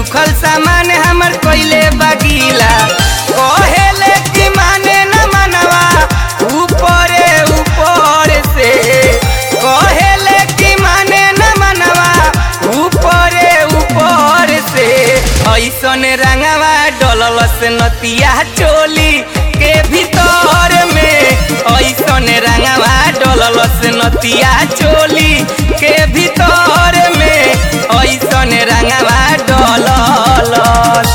सुखल सामान हमर कोइले बगीला कहेले कि माने न मनवा ऊपरे ऊपर से कहेले कि माने न मनवा ऊपरे ऊपर से ऐसन रंगवा डलस नतिया चोली के भीतर में ऐसन रंगवा डलस नतिया चोली के भीतर में ऐसन रंगवा डलस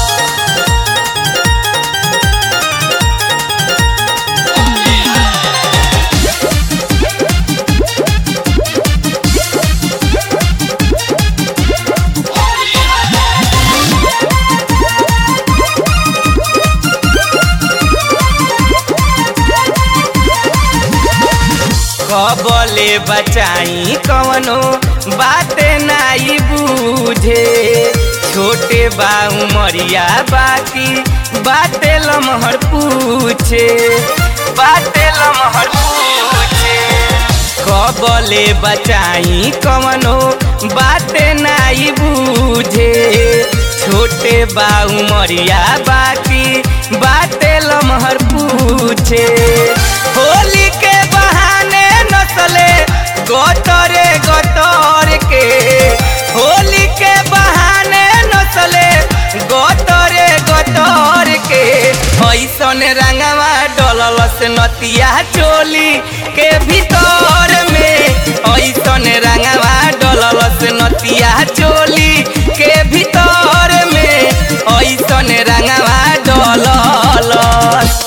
कबले बचाई कवनो बाते नाई बूझे छोटे बा उमरिया बाकी बाते लमहर पूछे बाते लमहर पूछे कबले बचाई कवनो बाते नाई बूझे छोटे बा उमरिया बाकी बाते लमहर पूछे होली के बहाने नसले गोतरे गोतर के होली के बहाने नसले गोतरे गोतर के ऐसन रंगवा डलस नतिया चोली के भीतर में ऐसन रंगवा डलस नतिया चोली के भीतर में ऐसन रंगवा डलस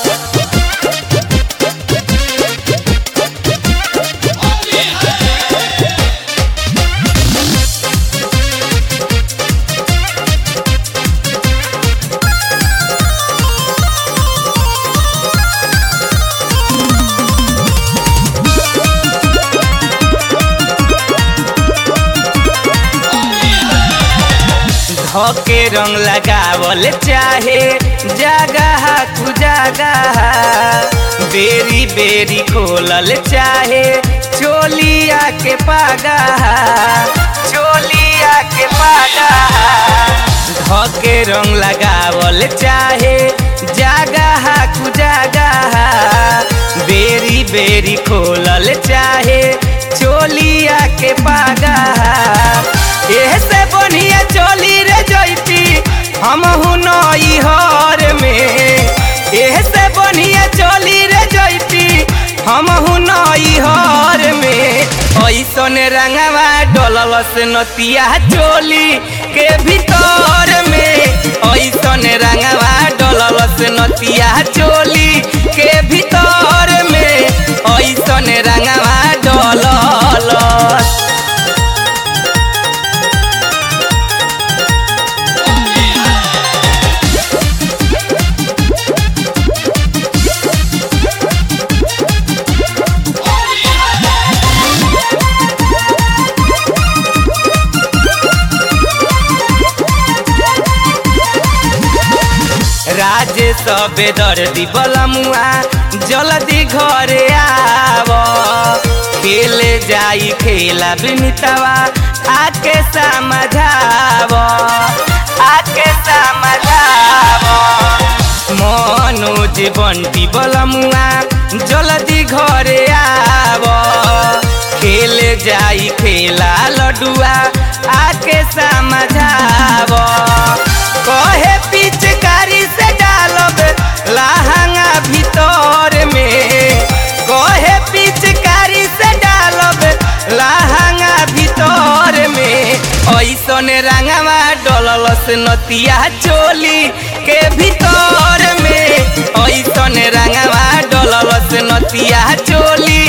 धके रंग लगावल चाहे जगह तू जगह बेरी बेरी खोलल चाहे चोलिया के पागा चोलिया के पागा धके रंग लगावल चाहे जगह तू जगह बेरी बेरी खोलल चाहे चोलिया के पागा एह से बढ़िया चोली रे जैती हम नई हर में एह से बढ़िया चोली रे जैती हम नई हर में ऐसन रंगवा डलस नतिया चोली के भीतर में ऐसन रंगवा डलस नतिया चोली के भीतर में ऐसन रंगवा डलस राजे सबे दर्दी बलमुआ जल्दी घरे आव खेले जाई खेला बिनितवा आके समझाव आके समझाव मनोज बंटी बलमुआ जल्दी घरे आव खेले जाई खेला लडुआ आके समझाव कहे पिचकारी से डालब लहंगा भीतर में कहे पिचकारी से डालब लहंगा भीतर में ऐसन रंगवा डलस नतिया चोली के भीतर में ऐसन रंगवा डलस नतिया चोली